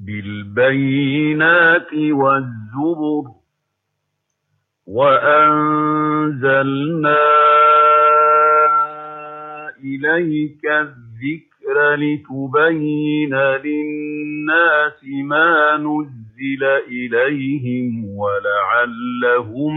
بالبينات والزبر وأنزلنا إليك الذكر لتبين للناس ما نزل إليهم ولعلهم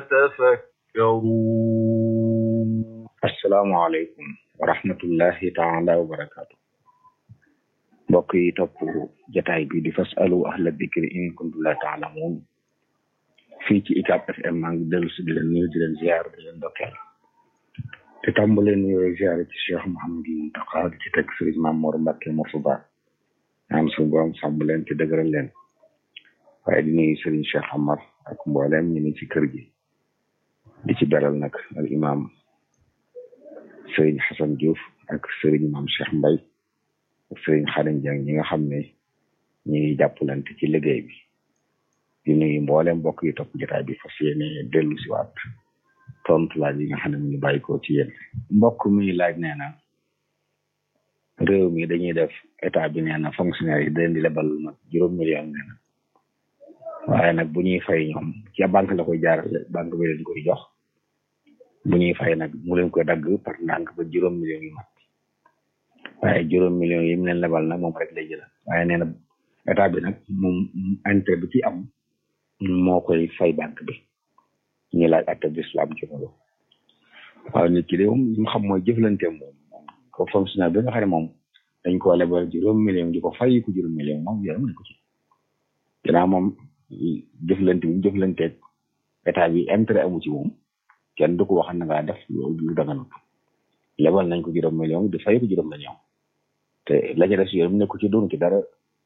يتفكرون السلام عليكم ورحمة الله تعالى وبركاته mbokk yi topp jataay bi di fasalu ahla dikri in kuntum la taalamuun fii ci UCAB FM maa ngi dellu si di leen nuyu di leen ziar di leen ndokkeel te tàmbale nuyoo ziar ci Cheikh Mouhamadou Mountakha di ci teg Serigne Mame Mor Mbacke Mourtada ñaan suñu borom sàmm leen te dëgëral leen waaye di nuyu Serigne Cheikh Amar ak mboolem ñu ni ci kër gi di ci beral nag al imam Serigne Hassan Diouf ak Serigne Mame Cheikh Mbaye ak Serigne Xadim Dieng ñi nga xam ne ñi ngi jàppalante ci liggéey bi di nuyu mboolem mbokk yi topp jotaay bi fas yéene dellu si waat tontu laaj yi nga xam ne mu ngi bàyyi ko ci yéen mbokk mi laaj nee na réew mi dañuy def état bi nee na fonctionnaire yi daleen di lebal nag juróom million nee na waaye nag bu ñuy fay ñoom ci banque la koy jaarale banque bi leen koy jox bu ñuy fay nag mu leen koy dagg par ndànk ba juróom million yu mat waaye juróom million yi mu leen lebal nag moom rek lay jël waaye nee na état bi nag moom intérêt bi ci am moo koy fay banque bi ñu laaj atte bi islam ci loolu waaw nit ki de moom li mu xam mooy jëflanteem moom ko fonctionnaire bi nga xam ne moom dañ koo lebal juróom million di ko fay ko juróom million moom yaram ne ko ci ginnaaw moom jëflante bi jëflanteeg état bi intérêt amu ci moom kenn du ko wax na ngaa def loolu lu daganut lebal nañ ko juróom million di fay ko juróom million te la ca des yoon nekku ci doon ci dara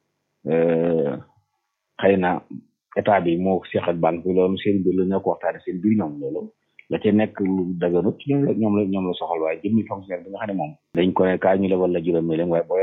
xëy na état bi moo seq ak banque bi loolu seen biir la ñoo ko waxtaane seen biir ñoom loolu la ca nekk lu daganut ñoom la ñoom la ñoom la soxal waaye jëmmi fonctionnaire bi nga xam ne moom dañ ko ne kaa ñu lebal la juróom million waaye boo